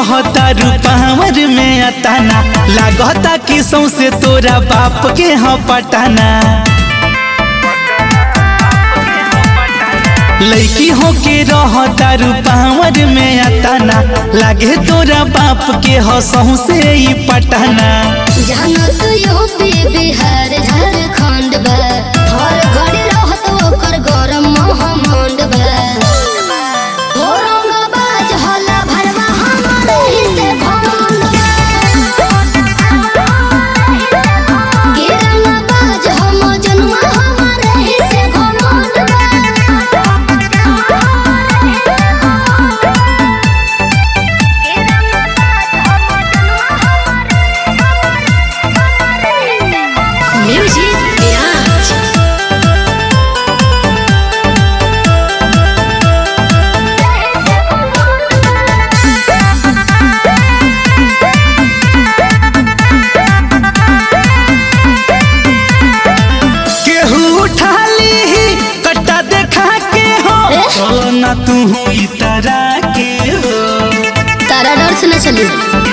रहता रूपावर में अताना लागता कि सौसे तोरा बाप के ह पटाना लड़की हो के रहता रूपावर में अताना लागे तोरा बाप के ह सौसे ई पटाना जानत यूपी बिहार झारखंड बा हर घड़ी रहत ओकर गरम महमंड बा औरंगाबाद हल्ला भरवा हमरे ही से घमंड बा गिरंगाबाद हम जनुआ हमरे ही से घमंड बा म्यूजिक बिराज केहू उठा ली कट्टा देखा के हो ए? चलो ना तू इतरा के हो तारा डर से न चली